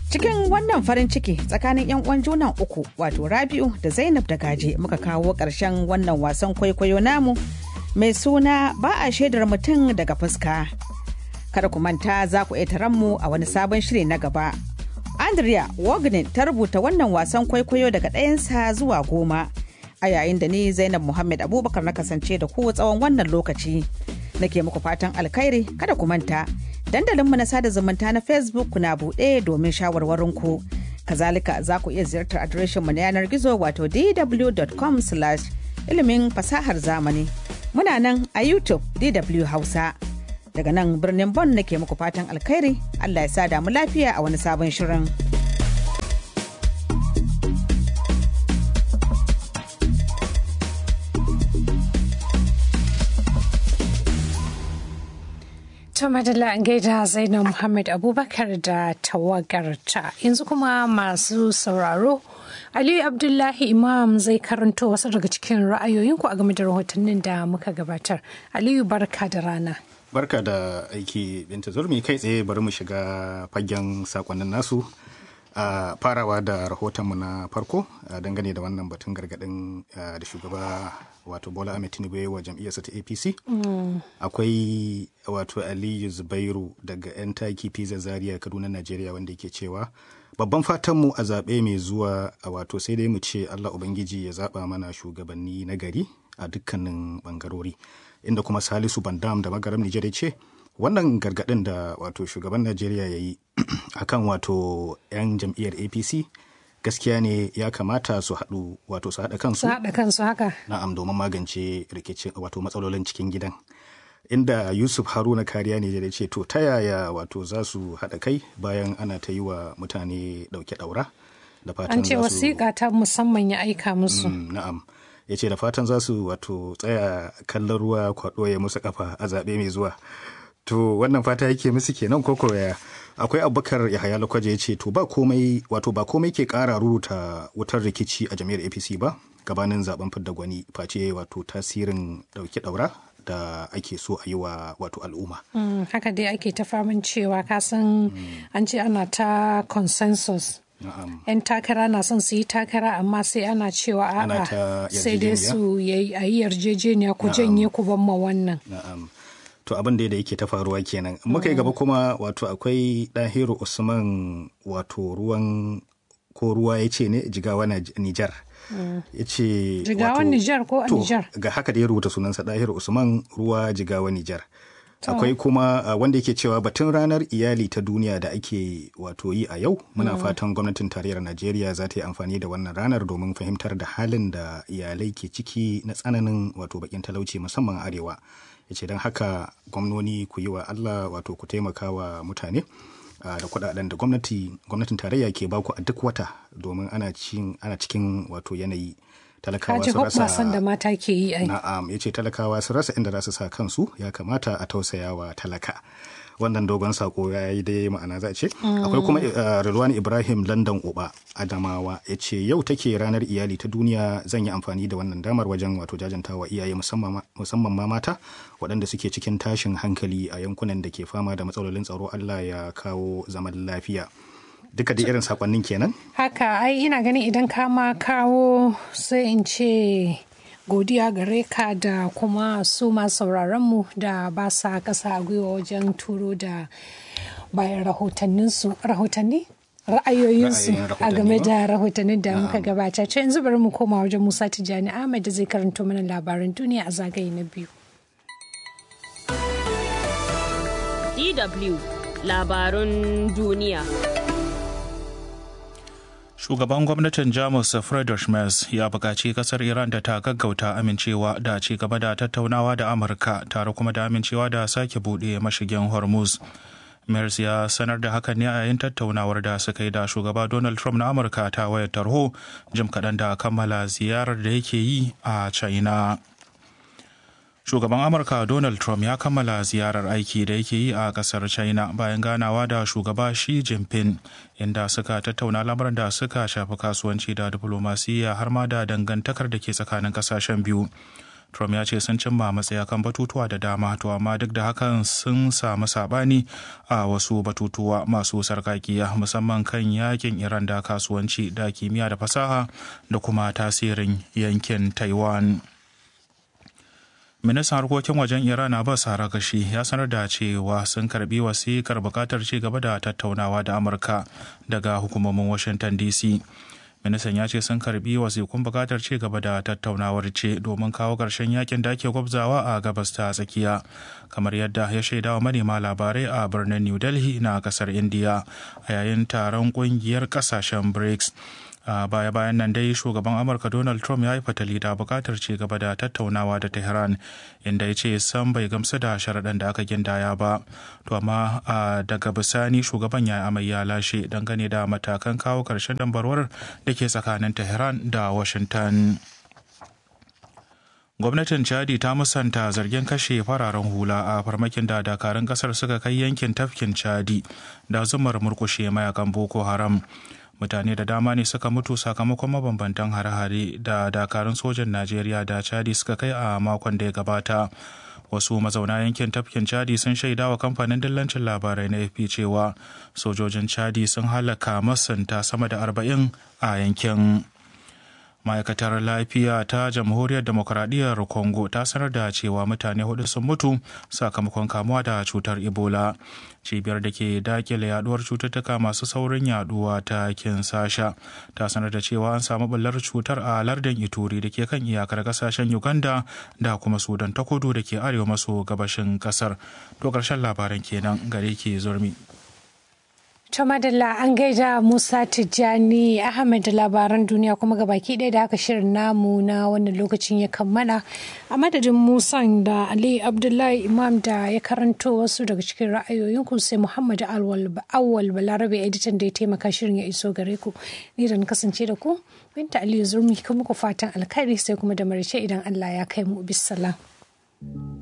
Cikin wannan farin ciki tsakanin 'yan uwan junan uku wato Rabi'u da Zainab da Gaje muka kawo ƙarshen wannan wasan kwaikwayo namu mai suna ba a shaidar mutum daga fuska. Kada ku manta za ku iya mu a wani sabon shiri na gaba. Andrea Wagner ta rubuta wannan wasan kwaikwayo daga ɗayansa zuwa goma. A yayin da ni Zainab Muhammad Abubakar na kasance da ku tsawon wannan lokaci. Nake muku fatan alkhairi kada ku manta. Dandalinmu na sada zumunta na Facebook na buɗe domin shawarwarinku. Kazalika za ku iya ziyartar adireshinmu na yanar gizo wato dw.com ilimin fasahar zamani. Muna nan a YouTube DW Hausa. Daga nan birnin Bon nake muku fatan alkhairi, Allah ya sa damu lafiya a wani sabon shirin. To madalla an gaida Zainab Muhammad Abubakar da tawagarta. Yanzu kuma masu sauraro Aliyu Abdullahi Imam zai karanto wasu daga cikin ra'ayoyinku a game da rahotannin da muka gabatar. Aliyu barka da rana. Barka da aiki Binta Zurmi kai tsaye bari mu shiga fagen sakonnin nasu. a farawa da rahotonmu na farko dangane da wannan batun gargadin da shugaba wato bola ahmed tinubu wa jam'iyyarsa ta apc akwai wato aliyu zubairu daga 'yan taki pizza zaria kaduna najeriya wanda yake cewa babban fatanmu a zaɓe mai zuwa a wato sai dai mu ce allah ubangiji ya zaɓa mana shugabanni na gari a dukkanin bangarori inda kuma salisu bandam da magaram nijar ya ce wannan gargadin da wato shugaban najeriya ya yi akan wato 'yan jam'iyyar apc gaskiya ne ya kamata su haɗu wato su haɗa kansu Su haɗa kansu haka. na'am domin magance rikicin wato matsalolin cikin gidan inda yusuf haruna kariya ne ya ce to ta yaya wato za su haɗa kai bayan ana ta yi wa mutane ɗauke ɗaura da fatan An ce za su- wasiƙa ta musamman ya aika musu. Mm, na'am ya ce da fatan za su wato tsaya kallon ruwa kwaɗo ya musu kafa a zaɓe mai zuwa to wannan fata yake musu kenan ko koya akwai abubakar yahaya lokwaje ya ce to ba komai wato ba komai ke ƙara ruruta wutar rikici a jami'ar apc ba gabanin zaben fidda gwani face wato tasirin ɗauki ɗaura da ake so a yi wa wato al'umma Mm, haka dai ake ta faman cewa kasan an ce ana ta consensus. na'am 'yan takara na son su yi takara amma sai ana cewa Ana a'a ta sai dai yarjejeniya? su yi a yi yarjejeniya ku janye ku ban ma wannan Na'am. To abin da yake ta faruwa kenan. Muka yi gaba kuma wato akwai ɗahiru Usman wato ruwan ko ruwa ya ce ne jigawa na Nijar. Ya ce Jigawan wato- Nijar ko a to, Nijar? Ga haka da ya rubuta sunansa ɗahiru Usman ruwa jigawa Nijar. Akwai kuma uh, wanda yake cewa batun ranar iyali ta duniya da ake wato yi a yau muna fatan gwamnatin tarayyar Najeriya za ta yi amfani da wannan ranar domin fahimtar da halin da iyalai ke ciki na tsananin wato bakin talauci musamman a arewa. ya ce don haka gwamnoni ku yi wa Allah wato ku taimaka wa mutane ah, da kudaden da gwamnati gwamnatin tarayya ke baku a duk wata domin ana cikin ana cikin wato yanayi talakawa kaji su rasa hoɓɓasan da mata ke yi ai na'am ya ce talakawa su rasa inda za su sa kansu ya kamata a tausaya wa talaka wannan dogon sako ya yi dai ma'ana za a ce akwai kuma uh, Rilwan Ibrahim London Uba Adamawa ya ce yau take ranar iyali ta duniya zan yi amfani da wannan damar wajen wato jajantawa iyaye musamman ma- musamman ma mata waɗanda suke cikin tashin hankali a yankunan da ke fama da matsalolin tsaro Allah ya kawo zaman lafiya duka da irin sakonnin kenan haka ai ina ganin idan ka ma kawo sai in ce godiya gare ka da kuma su ma sauraronmu da ba sa kasa a gwiwa wajen turo da bayan rahotanninsu rahotanni ra'ayoyinsu Ra'ayin a game rahotanni da rahotannin da muka gabata ce yanzu bari mu koma wajen musa tijjani ahmed da zai karanto mana labaran duniya a zagaye na biyu DW labarun duniya. Shugaban gwamnatin Jamus Friedrich Merz ya buƙaci ƙasar Iran da ta gaggauta amincewa da ci gaba da tattaunawa da Amurka tare kuma da amincewa da sake buɗe mashigin Hormuz. Merz ya sanar da hakan ne a yayin tattaunawar da suka yi da shugaba Donald Trump na Amurka ta wayar tarho jim kaɗan da kammala ziyarar da yake yi a China. shugaban amurka donald trump ya kammala ziyarar aiki da yake yi a kasar china bayan ganawa da shugaba shi jinping inda suka tattauna lamarin da suka shafi kasuwanci da diflomasiyya har ma da dangantakar da ke tsakanin kasashen biyu trump ya ce sun cimma matsaya kan batutuwa da dama to amma duk da hakan sun samu sabani a wasu batutuwa masu sarkakiya musamman kan yakin iran da kasuwanci da kimiyya da fasaha da kuma tasirin yankin taiwan ministan harkokin wajen iran abbas harakashi ya sanar da cewa sun karbi wasikar bukatar ci gaba da tattaunawa da amurka daga hukumomin washington dc ministan ya ce sun karbi wasikun bukatar ci gaba da tattaunawar ce domin kawo ƙarshen yakin da ake gwabzawa a gabas ta tsakiya kamar yadda ya shaida wa manema labarai a birnin new delhi na kasar india a yayin taron kungiyar kasashen brics a baya bayan nan dai shugaban amurka donald trump ya yi fatali da bukatar ci gaba da tattaunawa da tehran inda ya ce sam bai gamsu da sharaɗan da aka gindaya ba to amma daga bisani shugaban ya amai ya lashe dangane da matakan kawo ƙarshen dambarwar da ke tsakanin tehran da washington gwamnatin chadi ta musanta zargin kashe fararen hula a farmakin da dakarun kasar suka kai yankin tafkin chadi da zumar murkushe mayakan boko haram mutane da dama ne suka mutu sakamakon mabambantan hare-hare da dakarun sojan najeriya da chadi suka kai a makon da ya gabata wasu mazauna yankin tafkin chadi sun shaida wa kamfanin dillancin labarai na fp cewa sojojin chadi sun halaka masanta sama da arba'in a yankin ma'aikatar lafiya ta jamhuriyar demokuraɗiyyar congo ta sanar da cewa mutane hudu sun mutu sakamakon kamuwa da cutar ebola cibiyar da ke dakile yaduwar cututtuka masu saurin yaduwa ta kinsasha ta sanar da cewa an samu bullar cutar a lardin ituri da ke kan iyakar kasashen uganda da kuma sudan ta kudu da ke arewa maso gabashin kasar to karshen labaran kenan gare ke zurmi To madalla an gaida Musa Tijjani Ahmed da labaran duniya kuma ga baki ɗaya da haka shirin namu na wannan lokacin ya kammala a madadin Musa da Ali Abdullahi Imam da ya karanto wasu daga cikin ra'ayoyinku sai Muhammad Awwal Balarabe editan da ya taimaka shirin ya iso gare ku ni da kasance da ku Binta Aliyu Zurmi kuma ku fatan alkhairi sai kuma da marice idan Allah ya kai mu bisalam.